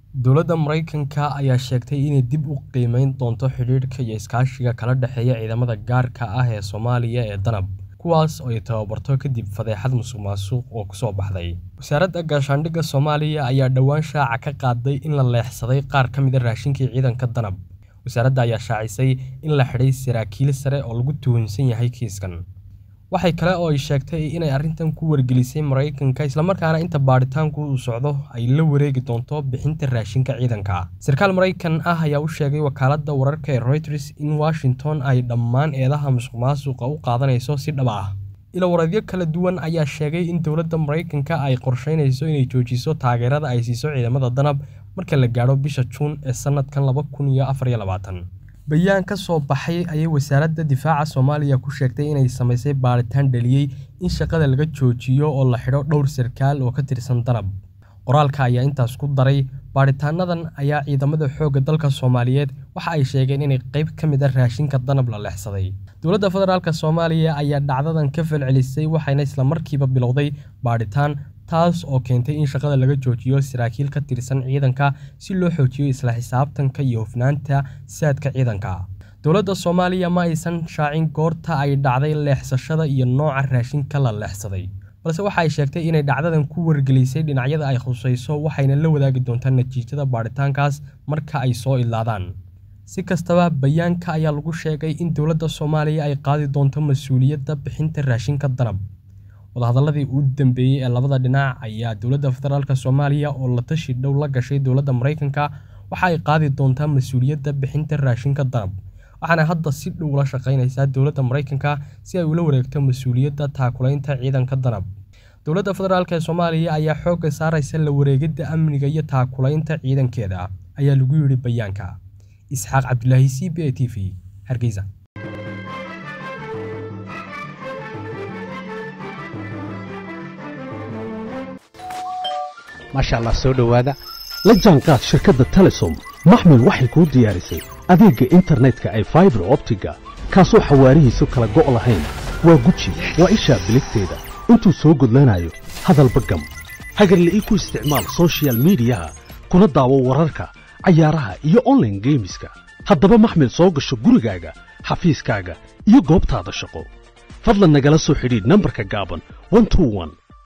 Dowladda Mareykanka ayaa sheegtay inay dib u qiimeyn doonto xidhiidhka iyo iskaashiga kala dhexeeya ciidamada gaarka ah ee Soomaaliya ee danab, kuwaas oo ay tababarto kadib fadeexad musuqmaasuq oo ku soo baxday. Wasaaradda Gaashaandhigga Soomaaliya ayaa dhowaan shaaca ka qaaday in la leexsaday qaar ka mid ah raashinkii ciidanka danab. Wasaaradda ayaa shaacisay in la xidhay saraakiil sare oo lagu tuhunsan yahay kiiskan. Waxa kale oo ay sheegtay inay arrintan ku wargelisay Mareykanka isla markaana inta baadhitaanku uu socdo ay la wareegi doonto bixinta raashinka ciidanka. Sarkaal Mareykan ah ayaa u sheegay wakaaladda wararka ee Reuters in Washington ay dhammaan eedaha musuqmaasuqa u qaadanayso si dhab ah. Ilo-wareedyo kala duwan ayaa sheegay in dowladda Mareykanka ay qorsheynayso inay joojiso taageerada ay siiso ciidamada danab marka la gaadho bisha Juun ee sanadkan laba kun iyo afar iyo labaatan. Bayaan ka soo baxay ayay Wasaaradda Difaaca Soomaaliya ku sheegtay inay samaysay baadhitaan dhaliyay in shaqada laga joojiyo oo la xidho dhowr sarkaal oo ka tirsan danab. Qoraalka ayaa intaas ku daray, baadhitaannadan ayaa ciidamada xoogga dalka Soomaaliyeed waxa ay sheegeen in qayb ka mid ah raashinka danab la leexsaday. Dowladda Federaalka Soomaaliya ayaa dhacdadan ka falcelisay waxayna isla markiiba bilowday baadhitaan, taas oo keentay in shaqada laga joojiyo saraakiil ka tirsan ciidanka si loo xoojiyo isla xisaabtanka iyo hufnaanta saadka ciidanka. Dowladda Soomaaliya ma aysan shaacin goorta ay dhacday leexsashada iyo nooca raashinka la leexsaday, balse waxa ay sheegtay inay dhacdadan ku wargelisay dhinacyada ay khusayso waxayna la wadaagi doontaa natiijada baadhitaankaas marka ay soo idlaadaan. Si kastaba, bayaanka ayaa lagu sheegay in dowladda Soomaaliya ay qaadi doonto mas'uuliyadda bixinta raashinka danab. Wadahadalladii ugu dambeeyay ee labada dhinac ayaa dowladda Federaalka Soomaaliya oo la tashi dhow la gashay dowladda Mareykanka waxa ay qaadi doontaa mas'uuliyadda bixinta raashinka danab, waxaana hadda si dhow ula shaqeynaysaa dowladda Mareykanka si ay ula wareegto mas'uuliyadda taakulaynta ciidanka danab. Dowladda Federaalk ee Soomaaliya ayaa xoogga saaraysa la wareegidda amniga iyo taakulaynta ciidankeeda, ayaa lagu yidhi bayaanka. Isxaaq Cabdulaahi C B A T V, Hargeysa. maasha allah soo dhowaada la jaanqaad shirkadda telesom maxmil waxay kuu diyaarisay adeegga internetka ay faibar optiga kaasoo xawaarihiisu kala go' lahayn waa guji waa ishaa biligteeda intuu soo gudlanayo hadalba gam hagarle ii ku isticmaal soshiyal miidiyaha kuna daawo wararka cayaaraha iyo onlaine geemiska haddaba maxmil soo gasho gurigaaga xafiiskaaga iyo goobtaada shaqo fadlan nagala soo xidhiidh nambarka gaaban